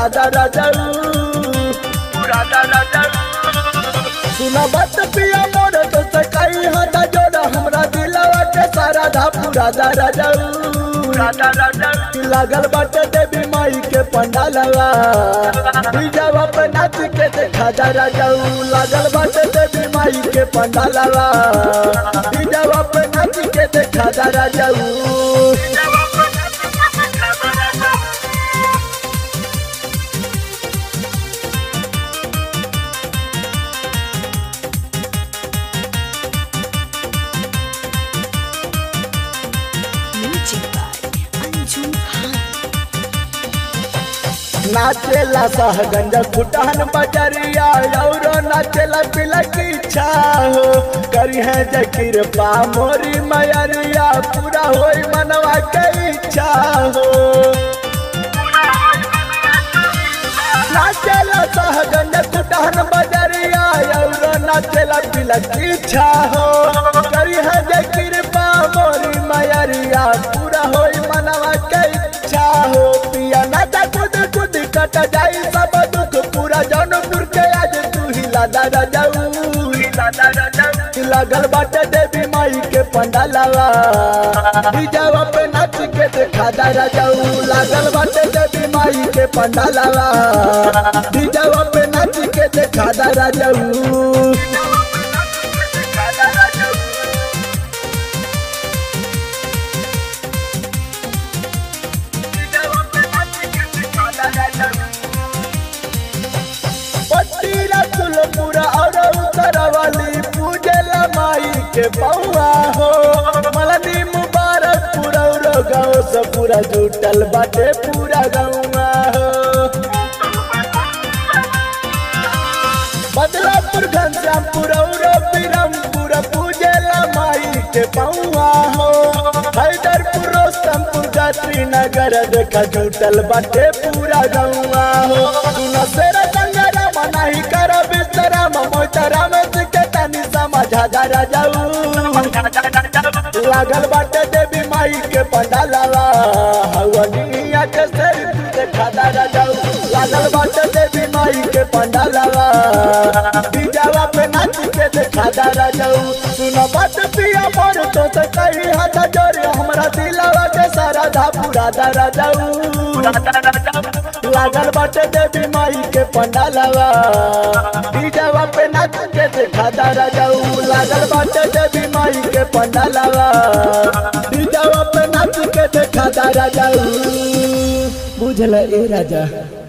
राजा राजा राजा राजा सुना बात पिया मोर तो सकाई हाथ जोड़ा हमरा दिलवा के सारा धा पूरा दा राजा राजा राजा लागल बाटे देवी माई के पंडालवा डीजवा पे नाच के देखा दा राजा लागल बाटे देवी माई के पंडालवा डीजवा पे नाच के देखा दा राजा Music by Anju Khan. नाचेला सहगंज फुटान बजरिया और नाचेला बिलक इच्छा हो करी है जकीर पा मोरी मयरिया पूरा होई मनवा के इच्छा हो नाचेला सहगंज फुटान बजरिया और नाचेला बिलक इच्छा हो करी है जकीर पा मोरी मयरिया पूरा होई मनवा के इच्छा हो पिया नाचा खुद खुद कट जाई सब दुख पूरा जौनपुर के आज तू ही लादा राजाऊ लगल बाटे देवी माई के पंडालवा डीजवा पे नाच के देखा दा राजाऊ लागल बाटे देवी माई के पंडालवा डीजवा पे नाच के देखा दा राजाऊ पट्टी रसुलपुरा और उत्तरवाली पूजला माई के पौआ हो मलनी मुबारकपुर और गाँव से पूरा जुटल बाटे पूरा गौआ हो बदलापुर घनश्यामपुर और बिरमपुर पूजला माई के पौआ हो हैदरपुर रोस्तमपुर गात्री नगर देखा जुटल बाटे पूरा गौआ हो सुन सेरा संगरा मनाही कर बिस्तरा मोतरा में के तनी समझा जा राजाऊ लागल बाटे देवी माई के पंडालवा हवनिया के सर देखा दा राजाऊ लागल बाटे देवी माई के पंडालवा डीजावा पे नाच के देखा दा राजाऊ सुन बात पिया मोर तो से कही हाथ जोड़े हमरा दिलवा के सारा धा पूरा दा राजाऊ लागल बाटे देवी माई के पंडालवा डीजावा पे नाच के देखा दा राजाऊ लागल बाटे देवी माई के पंडालवा डीजावा पे नाच के देखा दा राजाऊ बुझल ए राजा